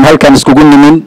halkan iskugu nimin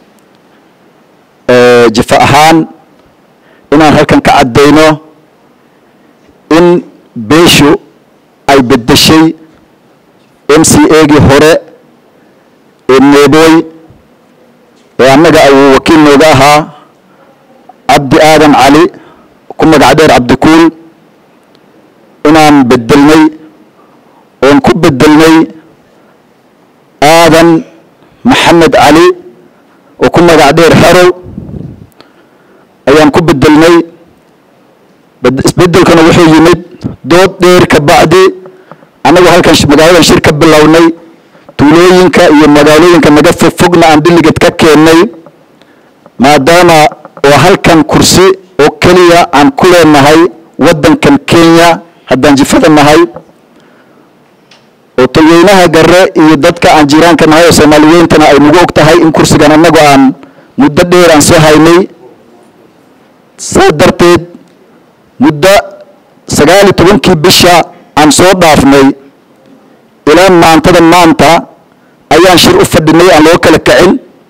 jifa ahaan inaan halkan ka caddayno in beeshu ay beddeshay m c agii hore ee neebooy ee annaga ayuu wakiil nooga ahaa cabdi aadan cali ku magac dheer cabdikuul inaan beddelnay oon ku beddelnay aadan maxamed cali oo ku magac dheer xerow ayaan ku beddelnay isbeddelkana wuxuu yimid dood dheer ka bacdi annagu halkan magaaladan shir ka bilownay tuulooyinka iyo magaalooyinka naga fogfogna aan dhiliged ka keennay maadaama oo halkan kursi oo keliya aan ku leenahay waddankan kenya haddaan jifada nahay oo tolweynaha gare iyo dadka aan jiiraanka nahay oo soomaaliyeyntana ay nagu og tahay in kursigan annagu aan muddo dheer aan soo haynay saa darteed muddo sagaal iyo tobankii bisha aan soo dhaafnay ilaa maantada maanta ayaan shir u fadhinay aan loo kala kacin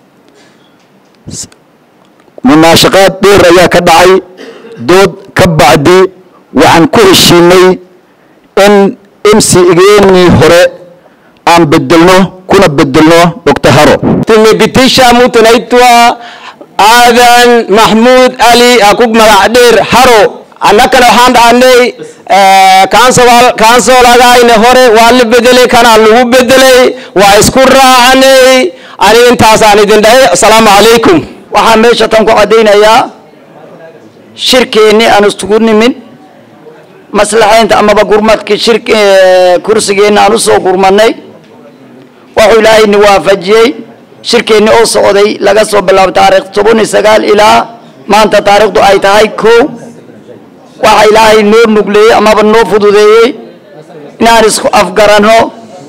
munaashaqaad dheer ayaa ka dhacay dood ka bacdi waxaan ku heshiinay in m c igeenii hore aan bedelno kuna bedelno dr haro tumepitisha mtu naitwa aadan maxmuud ali akug magac dheer haro annakana waxaan dhahnay kaansolagayne hore waa la bedelay kanaa lagu bedelay waa isku raacanay ani intaasaan idin dhahay asalaamu calaykum waxaan meesha tan ku caddaynayaa shirkeennii aan isugu nimin maslaxaynta amaba gurmadkii shir kursigeenna aan usoo gurmadnay wuxuu ilaahayni waafajiyey shirkeennii oo socday laga soo bilaabo taarikh toban iyo sagaal ilaa maanta taarikhdu ay tahay kow waxa ilaahay noo nugleeyey amaba noo fududeeyey inaan isku afgaranno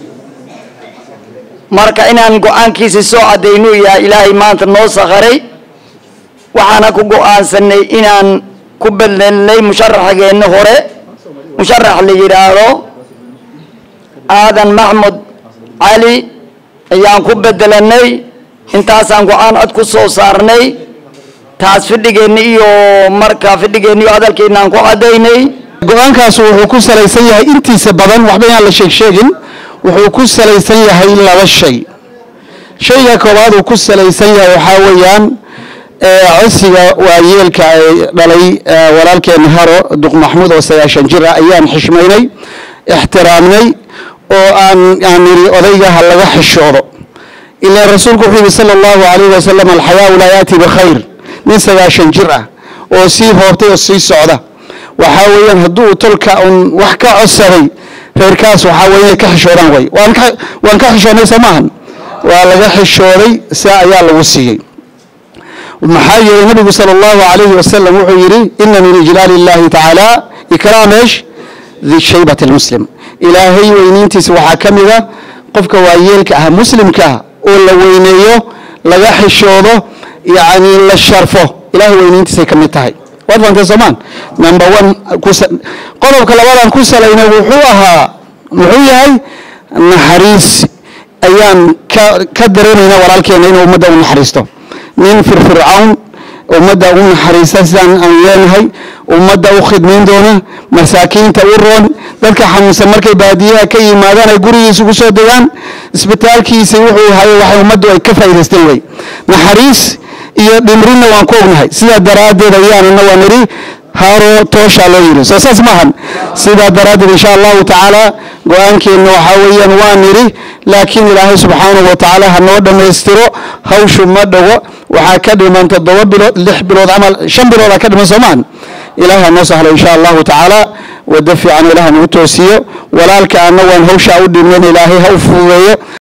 marka inaan go-aankiisi soo caddaynu yahay ilaahay maanta noo sakharay waxaana ku go-aansanay inaan ku bedelnay musharaxgeenna hore musharax la yidhaahdo aadan maxmud cali ayaan ku bedelanay intaasaan go-aan cod ku soo saarnay taas fidhigeenna iyo marka fidhigeenna iyo hadalkeenna aan ku caddaynay go-aankaas wuxuu ku salaysan yahay intiisa badan waxba inaan la sheeg sheegin wuxuu ku salaysan yahay laba shay shayga koowaad uu ku salaysan yahay waxaa weeyaan codsiga waayeelka ay dhalay walaalkeena haro duq maxmuud oo sagaashan jir ah ayaan xishmaynay ixtiraamnay oo aan aan nidhi odaygaha laga xishoodo ilaa rasuulku wuxuu yidhi sala allahu calayhi wasalam alxayaau laa yaati bikhayr nin sagaashan jir ah oo sii hoobtay oo sii socda waxaa weeyaan hadduu tolka un wax ka codsaday reerkaas waxaa weeye inay ka xishoodaan way waan ka waan ka xishoodnay soo maahan waa laga xishooday saa ayaa lagu siiyey maxaa yeelay nabigu sala allahu calayhi wasalam wuxuu yidhi ina min ijlaali illahi tacaala ikraam eesh di shaybati lmuslim ilaahay weyniintiisa waxaa ka mida qofka waayeelka ah muslimka ah oo la weyneeyo laga xishoodo yacni la sharfo ilahay weyniintiisay ka mid tahay waad fahamtay soomaan number one qodobka labadan ku salayna wuxuu ahaa muxuu yahay naxariis ayaan ka ka dareemaynaa walaalkeena inuu ummadda u naxariisto nin firfircawn ummadda u naxariista sidaan aan leenahay ummadda u khidmayn doona masaakiinta u roon dadka xanuunsan markay baadiyaha ka yimaadaan ay gurigiisa ugu soo degaan isbitaalkiisa wuxuu hayo waxay ummaddu ay ka faa'idaysteen wey naxariis iyo dhimrinna waan ku ognahay sidaa daraaddeed ayaanana waa nidhi haaro tooshaa loo yidhi soo saas maahan sidaa daraaddeed insha allahu tacaala go-aankeenna waxaa weeyaan waa nidhi laakiin ilaahay subxaanahu wa tacaala ha noo dhammaystiro hawshu ma dhago waxaa ka dhiman toddoba bilood lix bilood camal shan biloodaa ka dhiman soo maahan ilahay ha noo sahlo insha allahu tacaala waddo fiican ilaah nagu toosiyo walaalka anna waan hawshaa u dhimeen ilaahay ha u fududeeyo